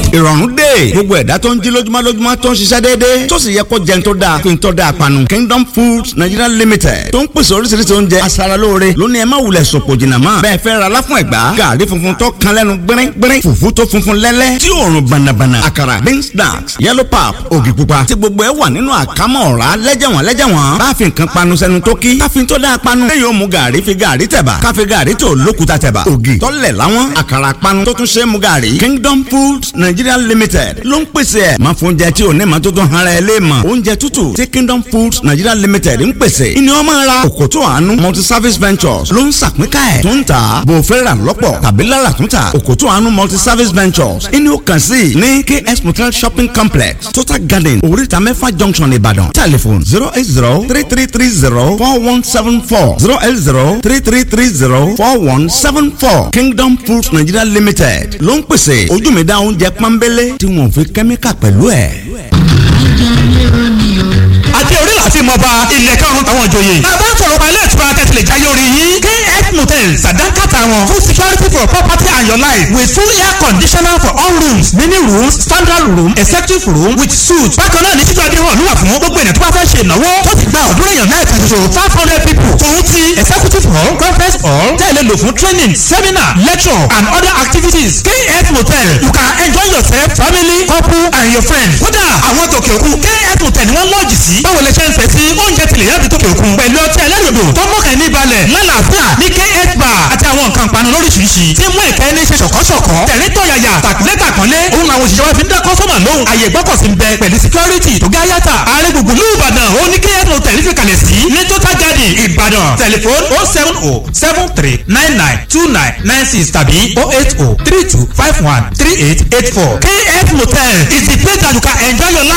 ìrọ̀rùn dé gbogbo ẹ̀dá tó ń jí lójúmọ́ lójúmọ́ tó ń ṣiṣẹ́ déédéé tó sì yẹ kó jẹun tó dáa fi ń tọ́ da àpanu Kingdom Foods Nigeria Limited tó ń pèsè oríṣiríṣi oúnjẹ aṣaralóore lónìí ẹ má wulẹ̀ sòpò jìnnà mọ́ bẹ́ẹ̀ fẹ́ ra láfún ẹ̀gbá gàrí funfun tó kan lẹ́nu gbẹ́rẹ́ gbẹ́rẹ́ fùfú tó funfun lẹ́lẹ́ tí òórùn bànàbànà àkàrà beans snacks yellow pap ògì pupa tí gbogbo ẹ wà nínú àkámọ́ ọ̀rá lẹ́jẹ̀wọ̀n lẹ́jẹ̀wọ̀n bá fi nǹkan panu sẹ́nu tó kí káfíń tó dáa panu lẹ́yìn òmu gàrí fi gàrí tẹ̀bà káfí gàrí tó lókuta tẹ̀bà ògì tọ́lẹ̀ láwọn àkàrà panu tó tún ṣe é mu gàrí Kingdom Foods Nigeria Limited ló ń pèsè ẹ̀ máa fún oúnjẹ tí ò ní ma tó tó hara ẹ lé mọ̀ oúnjẹ tútù tí Kingdom Foods Nigeria Limited ń pèsè ìní ọmọ ara òkòtò àánú multi service ventures ló ń sàpínká ẹ̀ tó ń tà bò fẹ́ rà lọ́pọ̀ tàbí lára tó ń tà òkòtò àánú multi service ventures ìní ó kàn sí ní KS Motel shopping complex Total Garden oríta mẹ́fà junction Ìbàdàn telephone zero eight zero three three three zero four one seven four zero eight zero three three three zero four one seven four Kingdom Foods Nigeria Limited ló ń pèsè ojú mi dá oúnjẹ pọ́nbélé tí wọ́n fi kẹ́míkà pẹ̀lú ẹ̀. àti orí láti mọ ba ilẹ̀ karùn-ún táwọn ìjòyè. bàbá sọ̀rọ̀ pa ilé ìtura tẹ̀sílẹ̀ jáyé orí yín. kf motel sàdánkàtà wọn full security for property and your life with full air conditioner for all rooms mini rooms standard room executive room with suite. bákan náà ní títú adéhùn ló wà fún gbogbo ènìyàn tó bá fẹ́ ṣe ìnáwó tó ti gba ọ̀dúnrún èèyàn náà kan ṣoṣo five hundred people. tòun ti executive hall conference hall tẹ̀lé lò fún training seminar lecture and other activities. kf motel you can enjoy yourself family couple and your friends. kódà àwọn tòkè òkun kf motel ni wọ́n lọ́ọ̀jì sí. báwo lè ṣe ń fẹ́ sí oúnjẹ tilẹ̀ yàtọ̀ tòkè òkun pẹ̀lú ọtí ẹlẹ́rìndò tó mọ̀kàn ní balẹ̀ lálàáfíà ní kf bar àti àwọn nǹkan panu lóríṣiríṣi tí mú ìkẹ́ ní ṣe ṣọ̀kọ́ṣọ̀kọ́ tẹ̀rín tọ̀yàyà tàkúlẹ̀ tàkànlé òun làwọn òṣìṣẹ́ wa fi ń dá kọ́sọ́mà lóhùn àyè gbọ́kọ̀sí ń bẹ pẹ̀lú security tó gá yàtà ààrẹ gbùgbù ní ìbàdàn ó ní kf motel fi kalẹ̀ sí ní total garden ìbàdàn tẹlifon oh seven oh seven three nine nine two nine nine six tàbí oh eight oh three two five one three eight eight four kf motel is the place that you can enjoy your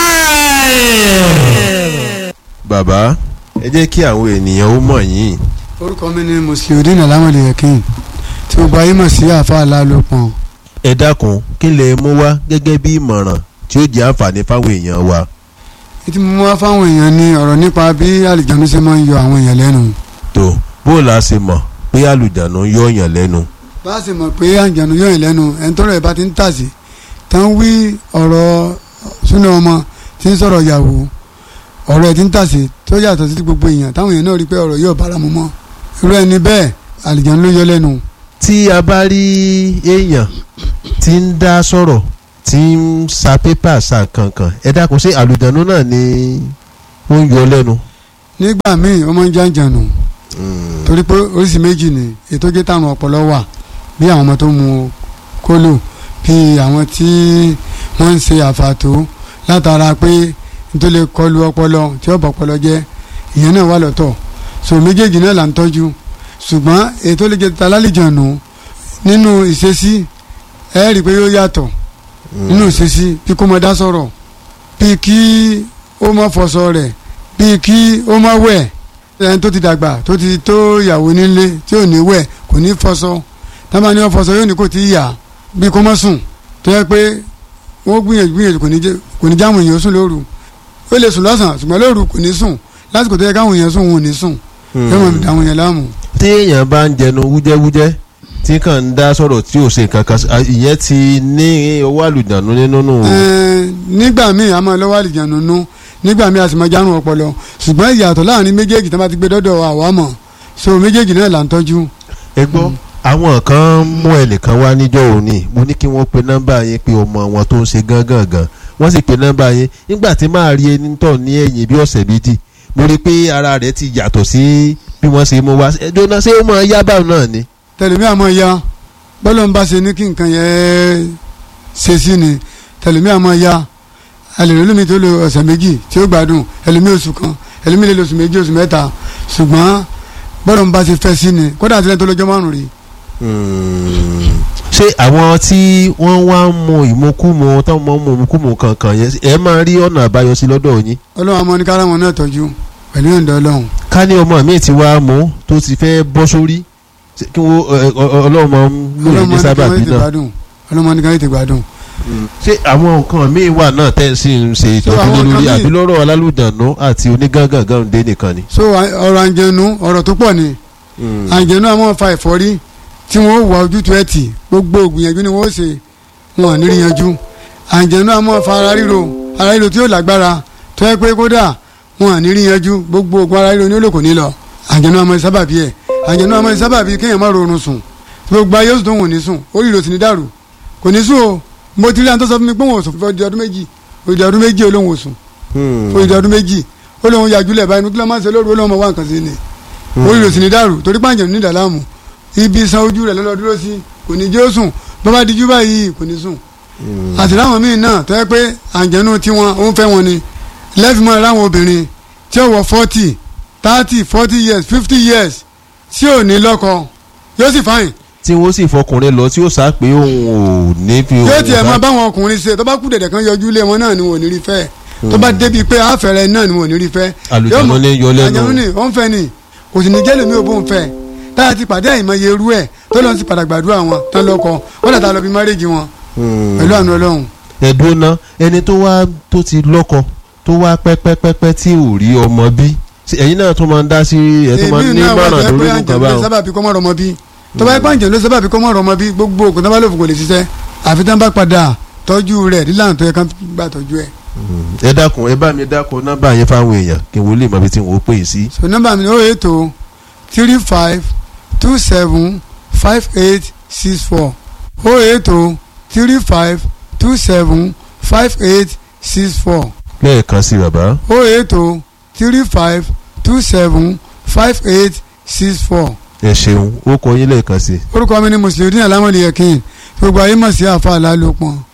life. bàbá ẹ jẹ́ kí àwọn ènìyàn ó mọ̀ yín orúkọ mi ni musliudeen alamode yakin tí gbogbo ayé mọ̀ sí àfa alálòpọ̀n ẹ dákun kí lè mú wá gẹ́gẹ́ bí ìmọ̀ràn tí ó jẹ́ àǹfààní fáwọn èèyàn wa. ètí mo wá fáwọn èèyàn ní ọ̀rọ̀ nípa bí àlìjánu ṣe máa ń yọ àwọn èèyàn lẹ́nu tó bó o la ṣe mọ̀ pé àlùjánu yọ yàn lẹ́nu. bá a sì mọ̀ pé àlìjánu yọ èèyàn lẹ́nu ẹni tọ́rọ̀ ẹ̀ bá ti ń tàsí tán wí ọ̀rọ̀ súnà ọmọ tí ń sọ̀rọ̀ ìyàwó ọ̀rọ̀ ẹ̀ ti ń tàsí tó yàtọ̀ sí gbogbo èèyàn táwọn èèyàn náà rí pé ọ̀rọ̀ yóò bára mu mọ́ irú ẹni bẹ́ẹ̀ àlìjánu ló yọ lẹ́nu tí a bá rí èèyàn tí ń dá sọ̀rọ̀ tí ń sa pépà sa kankan ẹ dákun sí àlùjánu náà ni ó ń yọ lẹ́nu. nígbà míì ó máa ń jàǹjànù torí pé oríṣi méjì ni ètò jẹ́ táwọn ọpọlọ wà bí àwọn ọmọ tó mu kólò bí àwọn tí wọ́n ń ṣe àfàtó látara pé nítorí lè kọlu ọpọlọ tí ó bọ̀ ọpọlọ jẹ́ ìyẹn náà wà lọ́tọ̀ so méjèèjì náà là ń tọ́jú ṣùgbọ́n ètò lè jẹ́ találìjànù nínú ìṣesí ẹ rí i pé yóò yàtọ̀ nínú ìṣesí bí kò mọ dá sọ̀rọ̀ bí kí ó mọ fọṣọ rẹ̀ bí kí ó mọ wẹ̀ ẹni tó ti dàgbà tó ti tó ìyàwó nílé tí ò ní wẹ̀ kò ní fọṣọ tábà ní wọn fọṣọ yóò ní kò tí ì yà bí kò mọ sùn tó yẹ pé wọ́n gbìyànjú gbìyànjú kò ní jẹ́ kò ní jáwọn èèyàn sùn lóru ó lè sùn lọ́sàn-án ṣùgbọ́n lóru kò ní sùn lásìkò tó yẹ káwọn èèyàn sùn wọn ò ní sùn yóò mọ̀ fi dàwọn èèyàn láàmú. tí èèyàn bá ń jẹnu wújẹ́wújẹ́ tí kàn ń dá sọ̀rọ̀ tí ò ṣe kankan ìyẹn ti ní owó àlùjánu nínú nù. Ẹ̀ẹ́n, nígbà míì a máa lọ́wọ́ àlìjánu nú nígbà míì a sì máa járun ọpọlọ ṣùgbọ́n ìyàtọ̀ láàrin méjèèjì tí wọ́n bá ti gbé dọ́dọ̀ àwa mọ̀ so méjèèjì náà là ń tọ́jú. ẹ gbọ́ àwọn kan mú ẹnìkan wá níjọ́ òní mo ní kí wọ́n pe nọ́mbà yẹn pé ọmọ wọn tó ń ṣe gángan gan wọ́n sì pe nọ́mbà yẹn nígbà tí máa rí ẹni tọ̀ ní ẹ̀yìn bí ọ̀sẹ̀ méjì mo rí i pé ara rẹ̀ ti yàtọ̀ sí bí wọ́n ṣe mú wá ẹjọ́ náà ṣé ó máa yá báwọn náà ni. tẹlifí àmọ́ ya bọ́lá ń bá ṣe ní kí nǹkan yẹn ṣe sí ni tẹlifí àmọ́ ya alèrè lómi tó lo ọ̀sẹ̀ méjì tí ó gbádùn ẹlòmí oṣù kan ẹlòmí lè lo oṣù méjì oṣù mẹ́ta ṣùgbọ́n bọ́lá ń bá ṣe fẹ́ sí ni kódà àtìlẹ́yìn tó lọ́jọ́ márùn-ún rí ṣé àwọn tí wọ́n wá ń mu ìmukúmu táwọn máa ń mu ìmukúmu kankan yẹn ẹ máa rí ọ̀nà àbáyọ sí lọ́dọ̀ yín. ọlọ́run àmọ́ ní káràmọ́ náà tọ́jú pẹ̀lú ìyọ̀ǹda ọlọ́run ká ní ọmọ mi ti wá mú tó ti fẹ́ bọ́ sórí ṣé kí wọ́n ẹ, ọ- ọ- ọlọ́run máa ń lò ọlọ́run ní ní káwọn sábàbí ètè náà. gbádùn ọlọ́run ní káwọn ètè gbádùn. ṣé àwọn nǹkan míì wà náà tẹ́ ẹ sì ń ṣe ìtọ́jú àwọn lórí nǹkan míì- àbí lọ́rọ̀ alálùdànù àti onígángangan dé nìkan ni. so à- ọ̀rọ̀ àǹjẹ̀nu ọ̀rọ̀ tó pọ̀ ni àǹjẹ̀nu àwọn fa ẹ̀fọ́rí tí wọ́n wà ojútùú ẹ̀ tì gbogbo ògbìyànjú ni wọ́n ṣe wọn ò ní rí yanjú àǹjẹ̀nú àmọ́ fa ara ríro ara ríro tí yóò lágbára tó yẹ pé kódà wọn à ní rí yanjú gbogbo oògùn ara ríro ní olóko ní lọ àǹjẹ̀nú àmọ́ sábàbí ẹ̀ àǹjẹ̀nú àmọ́ sábàbí kéèyàn má rọrùn sùn gbogbo ayé oṣù tó wò ní sùn orí ìrò sì ní dàrú kò ní sùn o mo ti rí àwọn tó sọ fún mi pé wọn ò sùn fún ọdún méjì òdì ọdún méjì olóhùn ò sùn fún ìdí ọdún méjì olóhùn yàjúlẹ̀ báyìí nukílẹ̀ máa ń ṣe lóru olóhùn ọmọ wa nǹkan sí ni orí ìrò sì ní dàrú torí pàǹjẹ̀ ní ìdàlámù ibi san ojú rẹ̀ lọ́lọ́ dúró sí kò ní jẹ́ ó sùn bàbá dijú báyìí kò ní sùn àti láwọn míì náà tó yẹ pé àǹjẹ̀nu tiwọn ó ń fẹ́ wọn ni lẹ́fì mọ́ láwọn obìnrin tí ó wọ forty thirty forty years fifty years tí ò ní lọ́kọ yóò sì fáyìn tí wọ́n sì fọkùnrin lọ tí ó sá pé òun ò ní fi yóò tiẹ̀ máa báwọn ọkùnrin ṣe tó bá kú dẹ̀dẹ̀ kan yọjú ilé wọn náà ni wọn ò ní rí fẹ́ tó bá débi pé àfẹ́rẹ́ náà ni wọn ò ní rí fẹ́ Àlùjànnú Yóò mọ̀- ní yọ lẹ́nu. àlùjànnú ní ó ń fẹ́ ni kò sì ní jẹ́ lèmi ò bó ń fẹ́ táyà ti pàdé àìmọye irú ẹ̀ tó lọ́n sì padà gbàdúrà wọn tán lọ́kọ wọ́n dàtà lọ bí márèjì wọn pẹ̀lú àánú ọlọ́run ẹ̀dùn náà ẹni tó wá tó ti lọ́kọ tó wá pẹ́pẹ́pẹ́pẹ́ tí ò rí ọmọ bí Ṣé ẹ̀yin náà tó máa ń dá sí ẹ̀ tó máa ń ní náà wà mọ̀ràn tó lórí yẹ pé nǹkan àǹjẹ̀lú ló báwọn. sábà bí kọ́mọ́ rọmọ bí tó bá yẹ pé àǹjẹ̀lú ló sábà bí kọ́mọ́ rọmọ bí gbogbo ògùn tó bá lòfò kò lè ṣiṣẹ́ àfi tán bá padà tọ́jú rẹ̀ nílànà tó yẹ ká gbà tọ́jú ẹ̀. ẹ dákun ẹ bá mi dákun nọ́mbà yẹn fáwọn èèyàn kí n wò lè mọ ibi tí wọ́n pè é sí. so nọ́mbà mi ni o eight o three five two seven five eight six four o eight o three five two seven five eight six four lẹ́ẹ̀kan sí bàbá. o eight o three five two seven five eight six four ẹ ṣeun ó kọ yín lẹ́ẹ̀kan sí. orúkọ mi ni mùsùlùmí alámọ̀lẹ́yẹ̀kìn gbogbo ayé mọ̀ sí àfa àlálòpọ̀